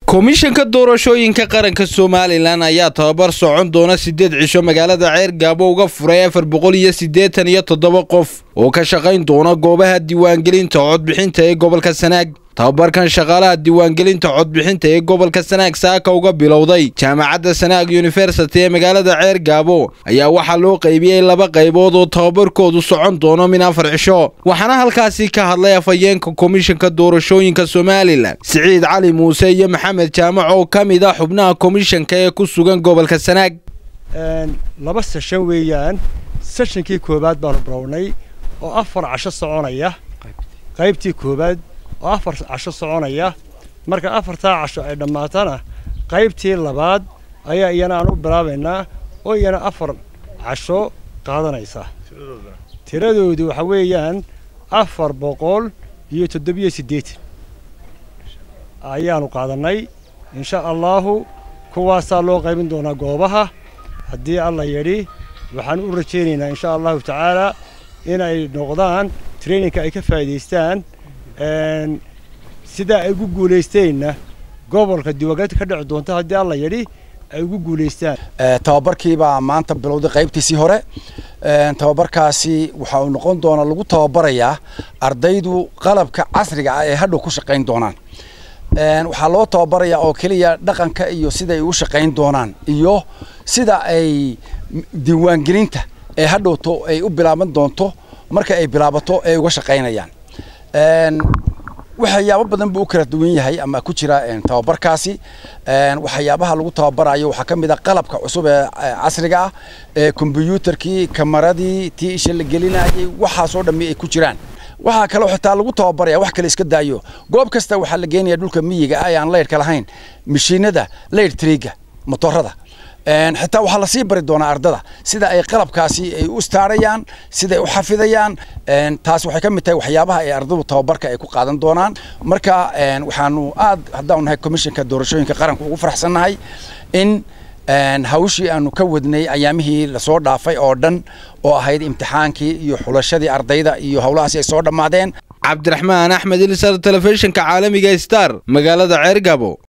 komishanka doorashooyinka qaranka somalilan ayaa tababar socon doona siddeed cisho magaalada ceer gaabo uga furay afar boqol iyo siddeetan iyo toddoba qof oo ka shaqayn doona goobaha diiwaangelinta codbixinta ee gobolka sanaag tababarkan shaqaalaha diiwaangelinta codbixinta ee gobolka sanaag saaka uga bilowday jaamacadda sanaag yunifersity ee magaalada ceer gaabo ayaa waxaa loo qaybiyey laba qaybood oo tababarkoodu socon doono min afar cisho waxaana halkaasi ka hadlay afhayeenka komishanka doorashooyinka somalilan siciid cali muuse iyo maxamed jaamac oo ka mid ah xubnaha komishanka ee ku sugan gobolka sanaag laba seshan weeyaan seshankii koowaad baanu bilownay oo afar casho soconaya qaybtii koowaad oo afar casho soconaya marka afartaa casho ay dhammaatana qaybtii labaad ayaa iyana aan u bilaabaynaa oo iyana afar casho qaadanaysa tiradoodu waxa weeyaan afar boqol iyo toddobiyo siddeetan ayaanu qaadannay insha allaahu kuwaasaa loo qaybin doonaa goobaha haddii alla yidhi waxaan u rajaynaynaa insha allahu tacaalaa inay noqdaan traininka ay ka faa'idaystaan sidaa ay ugu guulaysteenna gobolka diiwaangelinta ka dhici doonta haddii alla yidhi ay ugu guulaystaan tababarkiibaa maanta bilowday qaybtiisii hore tababarkaasi waxa uu noqon doonaa lagu tababarayaa ardaydu qalabka casriga ah ee hadhow ku shaqayn doonaan waxaa loo tababarayaa oo keliya dhaqanka iyo sida ay u shaqayn doonaan iyo sida ay diiwaangelinta ee hadhowto ay u bilaaban doonto marka ay bilaabato ay uga shaqaynayaan waxyaabo badan buu u kala duwan yahay ama ku jira tababarkaasi waxyaabaha lagu tababarayo waxaa ka mid ah qalabka cusub ee casriga ah ee kombyuutarkii kamaradii tii isha la gelinayay waxaasoo dhammi ay ku jiraan waxaa kaloo xitaa lagu tababaraya wax kale iska daayo goob kasta waxaa la geenaya dhulka miyiga ah ee aan leyrhka lahayn mashiinada leyr triga motorada xitaa waxaa lasii bari doonaa ardada sida ay qalabkaasi ay u istaarayaan siday u xafidayaan taas waxay ka mid tahay waxyaabaha ay ardadu tababarka ay ku qaadan doonaan marka waxaanu aad haddaanu nahay komishanka doorashooyinka qaranka ugu faraxsannahay in hawshii aanu ka wadnay ayaamihii lasoo dhaafay oo dhan oo ahayd imtixaankii iyo xulashadii ardayda iyo howlahaasi ay soo dhammaadeen cabdiraxmaan axmed ilisar telefishinka caalamiga star magaalada ceergabo